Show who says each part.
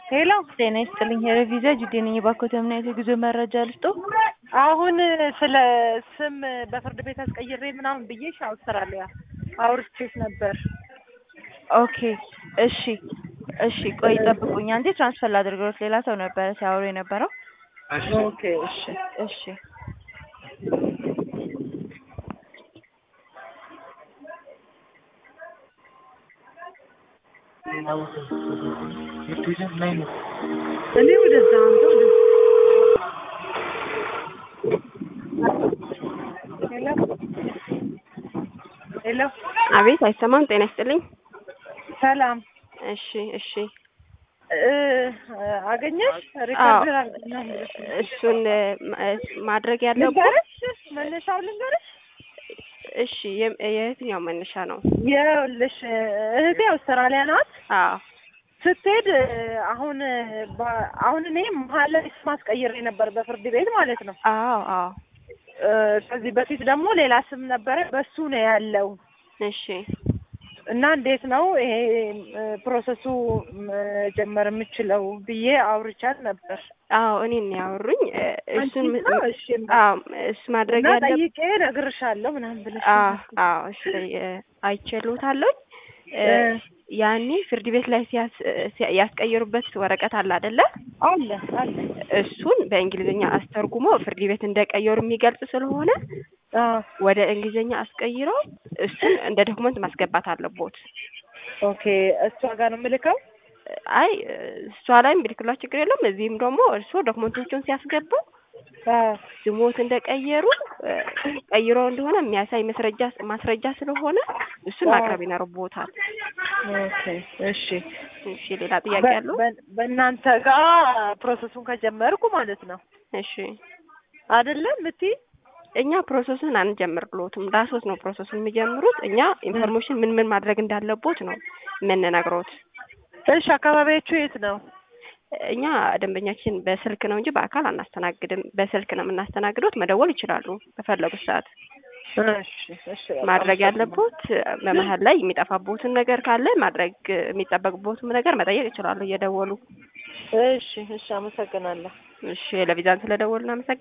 Speaker 1: ሄሎ
Speaker 2: ጤና ይስጥልኝ ሄረቪዛ ጅዴ ነኝ። የባኮተ እምነት የጉዞ መረጃ ልስጦ?
Speaker 1: አሁን ስለ ስም በፍርድ ቤት አስቀይሬ ምናምን ብዬሽ አውስትራሊያ አውርቼሽ ነበር።
Speaker 2: ኦኬ እሺ እሺ፣ ቆይ ጠብቁኝ አንዴ ትራንስፈር ላድርገውት። ሌላ ሰው ነበረ ሲያወሩ የነበረው።
Speaker 1: ኦኬ እሺ
Speaker 2: እሺ
Speaker 1: እኔ ወደዛ አንተ ወደ ሄሎ ሄሎ
Speaker 3: አቤት፣ አይሰማም። ጤና ይስጥልኝ።
Speaker 1: ሰላም
Speaker 3: እሺ እሺ፣
Speaker 1: እ አገኘሽ ሪከርድ ነው
Speaker 3: እሱን ማ- ማድረግ ያለብን
Speaker 1: ልንገርሽ መነሻው ልንገርሽ
Speaker 3: እሺ፣ የ- የየትኛው መነሻ ነው?
Speaker 1: ይኸውልሽ እህቴ አውስትራሊያ ናት
Speaker 3: አዎ
Speaker 1: ስትሄድ አሁን በ- አሁን እኔ መሀል ላይ ስም አስቀይሬ ነበር በፍርድ ቤት ማለት ነው
Speaker 3: አዎ አዎ፣
Speaker 1: እ ከዚህ በፊት ደግሞ ሌላ ስም ነበረ በሱ ነው ያለው
Speaker 3: እሺ
Speaker 1: እና እንዴት ነው ይሄ እ ፕሮሰሱ መጀመር የምችለው ብዬ አውርቻት ነበር
Speaker 3: አዎ፣ እኔን ነው ያወሩኝ። እ እሱን
Speaker 1: አንቺ ነው? እሺ
Speaker 3: አዎ፣ እሱ ማድረግ
Speaker 1: እና
Speaker 3: ያለብን
Speaker 1: ጠይቄ እነግርሻለሁ ምናምን ብለሽ
Speaker 3: አዎ አዎ፣ እሺ አይችሉታለሁ።
Speaker 1: እ
Speaker 3: ያኔ ፍርድ ቤት ላይ ሲያስ ሲያ- ያስቀየሩበት ወረቀት አለ አይደለ?
Speaker 1: አለ አለ
Speaker 3: እሱን በእንግሊዝኛ አስተርጉሞ ፍርድ ቤት እንደቀየሩ የሚገልጽ ስለሆነ
Speaker 1: አዎ
Speaker 3: ወደ እንግሊዝኛ አስቀይረው እሱን እንደ ዶክመንት ማስገባት አለቦት።
Speaker 1: ኦኬ እሷ ጋር ነው የምልከው
Speaker 3: አይ እሷ ላይም ቢልክሏ ችግር የለውም። እዚህም ደግሞ እርስዎ ዶክመንቶቹን ሲያስገቡ
Speaker 1: አዎ
Speaker 3: ስሞት እንደቀየሩ እ፣ ቀይሮ እንደሆነ የሚያሳይ ማስረጃ ማስረጃ ስለሆነ እሱን ማቅረብ ይኖርቦታል።
Speaker 1: ኦኬ እሺ
Speaker 3: እሺ፣ ሌላ ጥያቄ
Speaker 1: በ-
Speaker 3: ያለው?
Speaker 1: በ- በእናንተ ጋር ፕሮሰሱን ከጀመርኩ ማለት ነው
Speaker 3: እሺ፣
Speaker 1: አይደለም እምትይ
Speaker 3: እኛ ፕሮሰሱን አንጀምርሎትም። ራስዎት ነው ፕሮሰሱን የሚጀምሩት። እኛ ኢንፎርሜሽን ምን ምን ማድረግ እንዳለቦት ነው የምንነግሮት።
Speaker 1: እሺ አካባቢያችሁ የት ነው
Speaker 3: እኛ ደንበኛችን በስልክ ነው እንጂ በአካል አናስተናግድም። በስልክ ነው የምናስተናግዶት። መደወል ይችላሉ በፈለጉት ሰዓት።
Speaker 1: እሺ እሺ በቃ
Speaker 3: ማድረግ ያለቦት በመሀል ላይ የሚጠፋቦትን ነገር ካለ ማድረግ የሚጠበቅቦትም ነገር መጠየቅ ይችላሉ እየደወሉ።
Speaker 1: እሺ እሺ አመሰግናለሁ
Speaker 3: እሺ ለቪዛን ስለደወሉ እናመሰግናለን።